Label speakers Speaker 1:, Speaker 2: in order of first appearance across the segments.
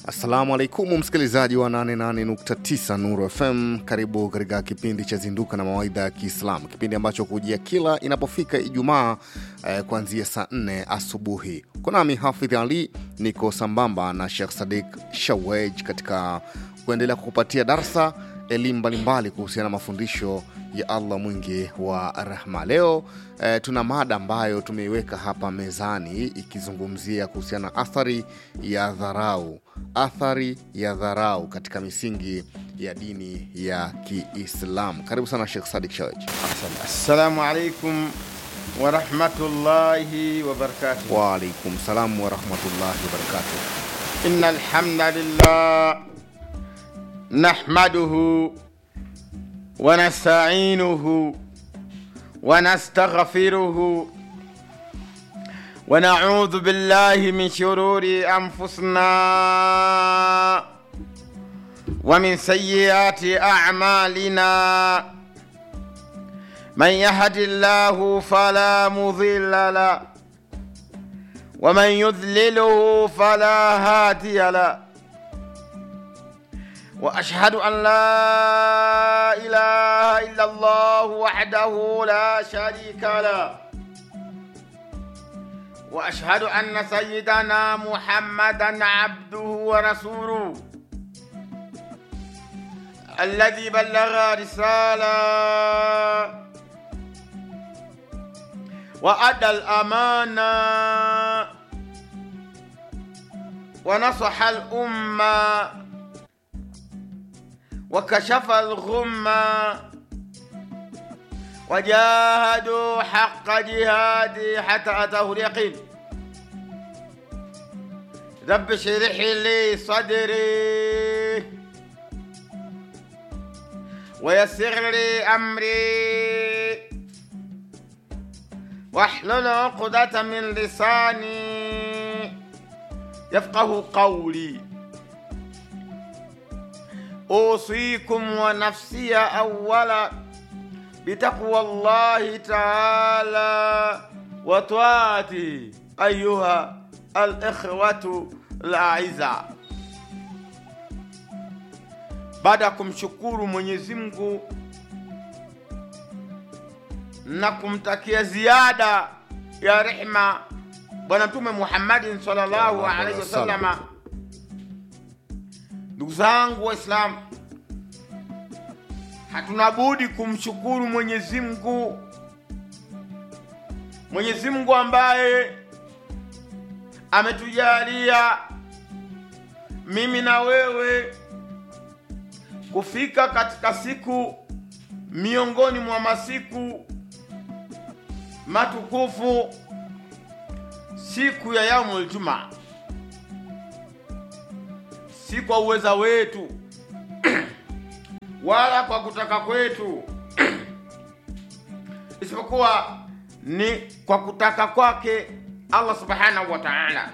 Speaker 1: Assalamu alaikum msikilizaji wa 88.9 Nuru FM, karibu katika kipindi cha Zinduka na Mawaidha ya Kiislamu, kipindi ambacho kujia kila inapofika Ijumaa eh, kuanzia saa 4 asubuhi. Kunami Hafidh Ali, niko sambamba na Sheikh Sadik Shawej katika kuendelea kukupatia darsa elimu mbalimbali kuhusiana na mafundisho ya Allah mwingi wa rehma. Leo eh, tuna mada ambayo tumeiweka hapa mezani ikizungumzia kuhusiana na athari ya dharau, athari ya dharau katika misingi ya dini ya Kiislamu. Karibu sana Sheikh Sadik Shawaj.
Speaker 2: Assalamu alaikum warahmatullahi wabarakatuh.
Speaker 1: Waalaikum salam warahmatullahi wabarakatuh.
Speaker 2: Inna alhamdulillah nahmaduhu wa nasta'inuhu wa nastaghfiruhu wa na'udhu billahi min shururi anfusina wa min sayyiati a'malina من يهد الله فلا مضل له ومن يذلله فلا هادي له واشهد ان لا اله الا الله وحده لا شريك له واشهد ان سيدنا محمدا عبده ورسوله الذي بلغ رساله وأدى الأمانة ونصح الأمة وكشف الغمة وجاهدوا حق جهاده حتى أتاه اليقين رب اشرح لي صدري ويسر لي أمري واحلل عقدة من لساني يفقه قولي أوصيكم ونفسي أولا بتقوى الله تعالى وطاعته أيها الإخوة الأعزاء baada ya kumshukuru Mwenyezi Mungu na kumtakia ziada ya rehma Bwana Mtume Muhammadin sallallahu alaihi wasallama. Ndugu zangu Waislamu, hatuna budi kumshukuru Mwenyezi Mungu, Mwenyezi Mungu ambaye ametujalia mimi na wewe kufika katika siku miongoni mwa masiku matukufu siku ya yaumul jumaa, si kwa uweza wetu wala kwa kutaka kwetu, isipokuwa ni kwa kutaka kwake Allah subhanahu wa ta'ala,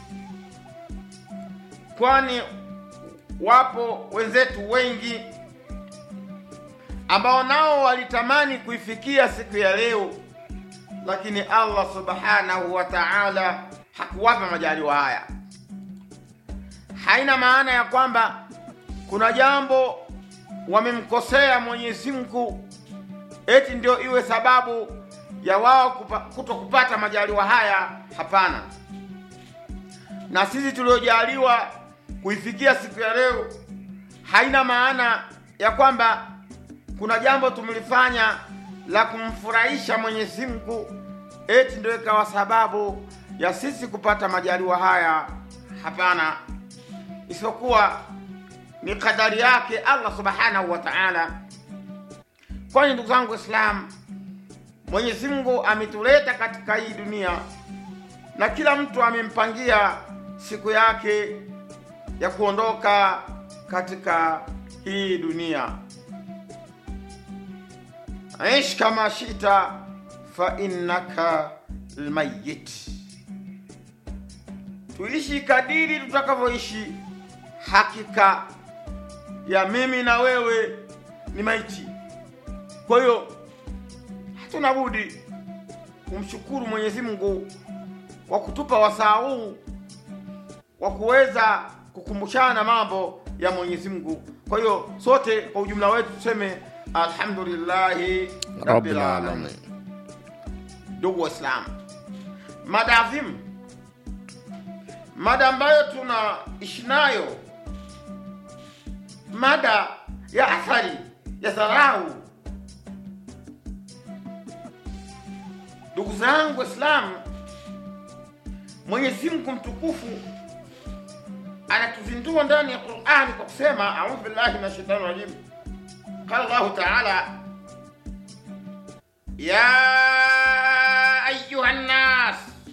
Speaker 2: kwani wapo wenzetu wengi ambao nao walitamani kuifikia siku ya leo lakini Allah subhanahu wa ta'ala hakuwapa majaliwa haya. Haina maana ya kwamba kuna jambo wamemkosea Mwenyezi Mungu eti ndio iwe sababu ya wao kuto kupata majaliwa haya. Hapana. Na sisi tuliojaliwa kuifikia siku ya leo, haina maana ya kwamba kuna jambo tumelifanya la kumfurahisha Mwenyezi Mungu eti ndio ikawa sababu ya sisi kupata majaliwa haya. Hapana, isipokuwa ni kadari yake Allah subhanahu wa ta'ala. Kwani ndugu zangu Waislamu, Mwenyezi Mungu ametuleta katika hii dunia na kila mtu amempangia siku yake ya kuondoka katika hii dunia. Ish kama shita fa innaka almayyit, tuishi kadiri tutakavyoishi. Hakika ya mimi na wewe ni maiti. Kwa hiyo hatuna budi kumshukuru Mwenyezi Mungu kwa kutupa wasaa huu wa kuweza kukumbushana mambo ya Mwenyezi Mungu. Kwa hiyo sote kwa ujumla wetu tuseme alhamdulillahi
Speaker 1: rabbil alamin.
Speaker 2: Ndugu Waislamu, mada adhimu, mada ambayo tunaishi nayo, mada ya athari ya dharau. Ndugu zangu Waislamu, Mwenyezi Mungu mtukufu anatuzindua ndani ya Qur'ani kwa kusema, a'udhu billahi minash shaitani rajim, qala Allahu ta'ala ya ayuha nnas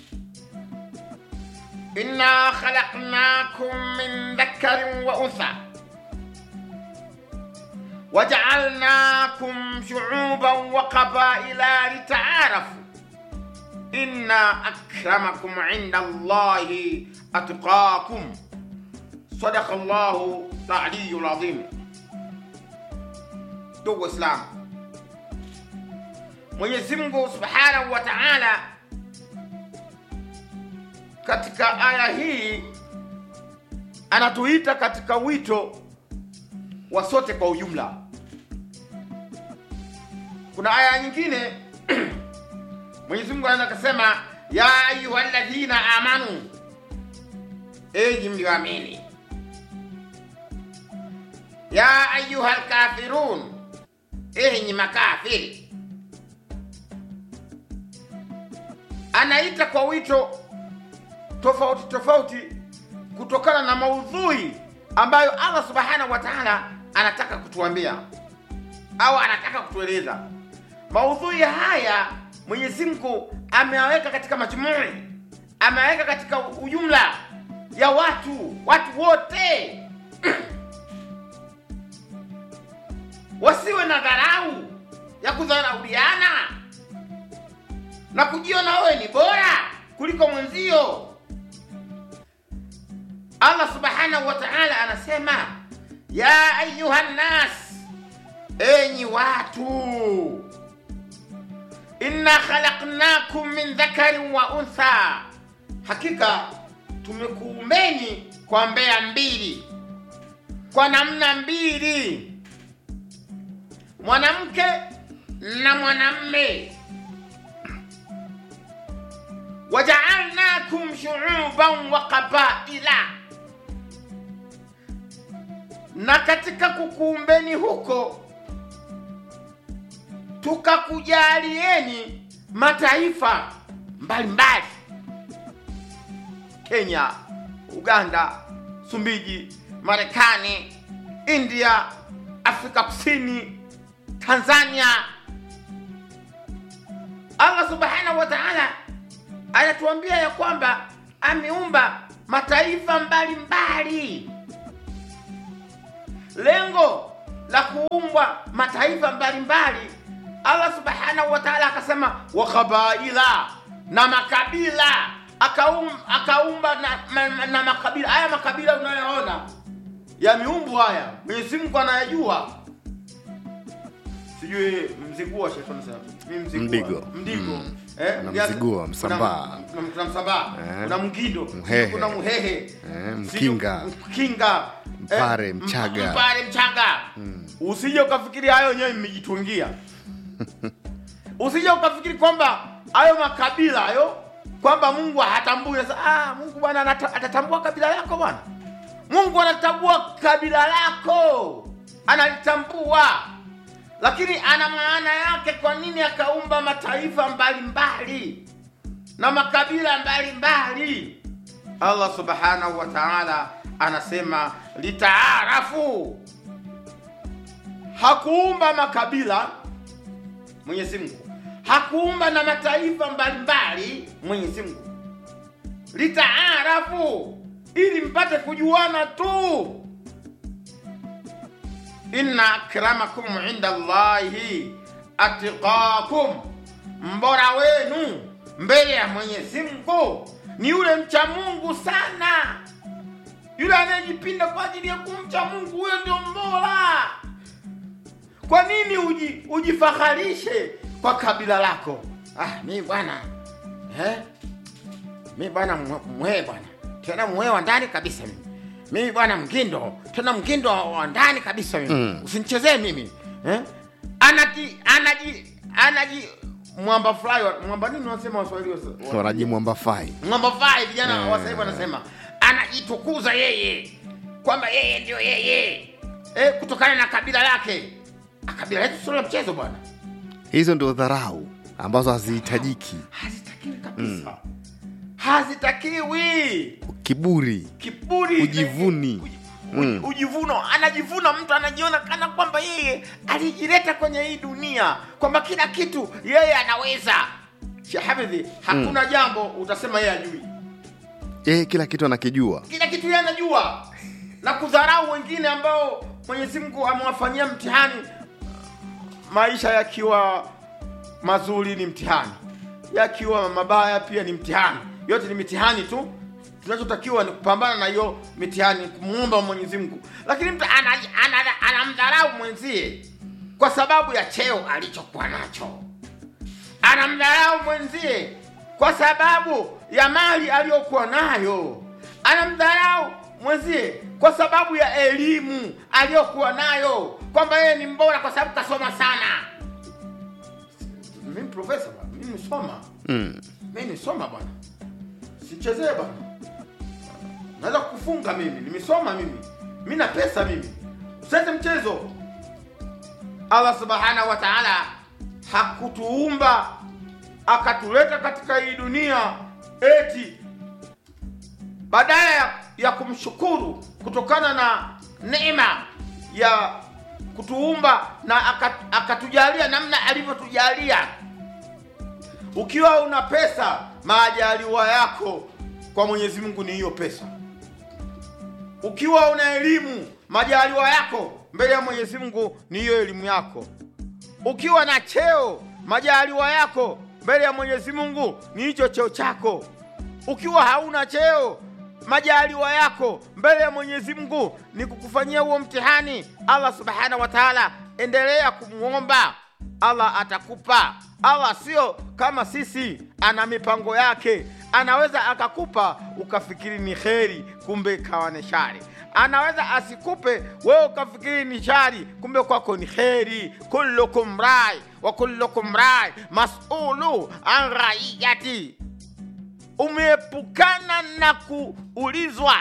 Speaker 2: inna khalaqnakum min dhakarin wa untha wajaalnakum shuuban wa qabaila litaarafu inna akramakum inda Allahi atqakum. Sadaqa Allahu al-aliyyul azim. Ndugu Waislamu, Mwenyezi Mungu Subhanahu wa Ta'ala katika aya hii anatuita katika wito wa sote kwa ujumla. Kuna aya nyingine Mwenyezi Mungu anaweza kusema ya ayyuhalladhina amanu, enyi mlioamini, ya ayyuhal kafirun, enyi makafiri. Anaita kwa wito tofauti tofauti kutokana na maudhui ambayo Allah subhanahu wa ta'ala anataka kutuambia au anataka kutueleza. Maudhui haya Mwenyezi Mungu ameyaweka katika majumui, ameweka katika ujumla ya watu, watu wote wasiwe na dharau ya kudharauliana na kujiona wewe ni bora kuliko mwenzio. Allah subhanahu wa ta'ala anasema ya ayuha nnas, enyi watu inna khalaqnakum min dhakarin wa untha, hakika tumekuumbeni kwa mbea mbili, kwa namna mbili, mwanamke na mwanamme. Wajaalnakum shuuban wa qabaila, na katika kukuumbeni huko tukakujalieni mataifa mbalimbali: Kenya, Uganda, Sumbiji, Marekani, India, Afrika Kusini, Tanzania. Allah subhanahu wa ta'ala anatuambia ya kwamba ameumba mataifa mbalimbali. Lengo la kuumbwa mataifa mbalimbali Allah subhanahu wa ta'ala akasema wa qabaila, na makabila akaum, akaumba na, na, na makabila haya. Makabila unayoona ya miumbu haya Mwenyezi Mungu anayajua. Sijui mzigua shetani sana mimi mzigua
Speaker 1: Mdigo.
Speaker 2: mdigo
Speaker 1: Mm.
Speaker 2: eh
Speaker 1: Kuna
Speaker 2: viazi-
Speaker 1: mzigua,
Speaker 2: kuna-
Speaker 1: msambaa.
Speaker 2: kuna, kuna msambaa
Speaker 1: Eh.
Speaker 2: kuna mgindo
Speaker 1: Mhehe.
Speaker 2: kuna muhehe
Speaker 1: Eh,
Speaker 2: Sijui-
Speaker 1: mkinga.
Speaker 2: mkinga
Speaker 1: Mpare,
Speaker 2: eh,
Speaker 1: mchaga.
Speaker 2: mpare mchaga usije ukafikiri hayo wenyewe mmejitungia usije ukafikiri kwamba hayo makabila hayo kwamba Mungu hatambui. Sasa ah, Mungu bwana anata- atatambua kabila lako bwana. Mungu anatambua kabila lako, analitambua, lakini ana maana yake. Kwa nini akaumba mataifa mbalimbali na makabila mbalimbali? Allah subhanahu wa ta'ala anasema litaarafu, hakuumba makabila Mwenyezi Mungu hakuumba na mataifa mbalimbali Mwenyezi Mungu, litaarafu, ili mpate kujuana tu. Inna akramakum inda Allahi atqakum, mbora wenu mbele ya Mwenyezi Mungu ni yule mcha Mungu sana, yule anayejipinda kwa ajili ya kumcha Mungu, huyo ndio mbora. Kwa nini uji, ujifaharishe kwa kabila lako? Ah, mi bwana eh? mi bwana mwe- mwe bwana tena mwe wa ndani kabisa mimi mimi bwana mgindo tena mgindo wa- wa ndani kabisa mimi
Speaker 1: Mm.
Speaker 2: usinichezee mimi eh? anaji anaji anaji mwamba fly wa- mwamba nini wanasema waswahili wa- wa-
Speaker 1: wanajimwamba fai
Speaker 2: mwamba fly vijana
Speaker 1: Eh.
Speaker 2: wa sasa hivi wanasema anajitukuza yeye kwamba yeye ndio yeye eh, kutokana na kabila lake Ah, kabila letu sio la mchezo bwana
Speaker 1: hizo ndio dharau ambazo hazihitajiki
Speaker 2: hazitakiwi kabisa hazitakiwi
Speaker 1: kiburi
Speaker 2: kiburi
Speaker 1: Ujivuni.
Speaker 2: uji-
Speaker 1: Mm.
Speaker 2: ujivuno anajivuna mtu anajiona kana kwamba yeye alijileta kwenye hii dunia kwamba kila kitu yeye anaweza shahafidhi hakuna jambo utasema yeye ajui
Speaker 1: yeye kila kitu anakijua
Speaker 2: kila kitu yeye anajua na kudharau wengine ambao mwenyezi mungu amewafanyia mtihani maisha yakiwa mazuri ni mtihani yakiwa mabaya pia ni mtihani yote ni mitihani tu tunachotakiwa ni kupambana na hiyo mitihani kumuomba mwenyezi mungu lakini mtu anamdharau ana, ana, anamdharau mwenzie kwa sababu ya cheo alichokuwa nacho anamdharau mwenzie kwa sababu ya mali aliyokuwa nayo anamdharau mwenzie kwa sababu ya elimu aliyokuwa nayo kwamba yeye ni mbora kwa sababu kasoma sana mimi profesa bwana mimi nisoma
Speaker 1: mm.
Speaker 2: mimi nisoma bwana sichezee bwana naweza kufunga mimi nimesoma mimi mi na pesa mimi usete mchezo allah subhanahu wa taala hakutuumba akatuleta katika hii dunia eti badala ya, ya kumshukuru kutokana na neema ya kutuumba na akat- akatujalia namna alivyotujalia ukiwa una pesa majaliwa yako kwa mwenyezi mungu ni hiyo pesa ukiwa una elimu majaliwa yako mbele ya mwenyezi mungu ni hiyo elimu yako ukiwa na cheo majaliwa yako mbele ya mwenyezi mungu ni hicho cheo chako ukiwa hauna cheo majaliwa yako mbele ya mwenyezi mungu ni kukufanyia huo mtihani allah subhanahu wa taala endelea kumwomba allah atakupa allah sio kama sisi ana mipango yake anaweza akakupa ukafikiri ni kheri kumbe ikawa ni shari anaweza asikupe wewe ukafikiri ni shari kumbe kwako ni kheri kullukum rai wa kullukum rai masulu an raiyati umeepukana na kuulizwa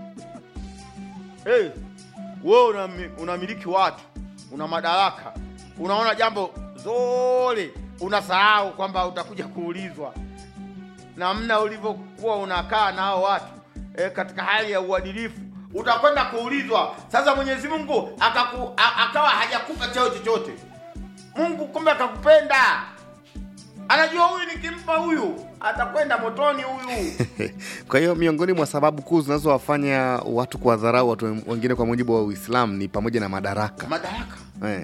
Speaker 2: hey, wewe unami- unamiliki watu una madaraka unaona jambo zole unasahau kwamba utakuja kuulizwa namna ulivyokuwa unakaa nao watu e, katika hali ya uadilifu utakwenda kuulizwa sasa mwenyezi mungu akaku, a, akawa hajakupa cheo chochote mungu kumbe akakupenda anajua huyu nikimpa huyu atakwenda motoni huyu
Speaker 1: kwa hiyo miongoni mwa sababu kuu zinazowafanya watu kuwadharau watu wengine kwa mujibu wa uislamu ni pamoja na madaraka
Speaker 2: madaraka
Speaker 1: eh.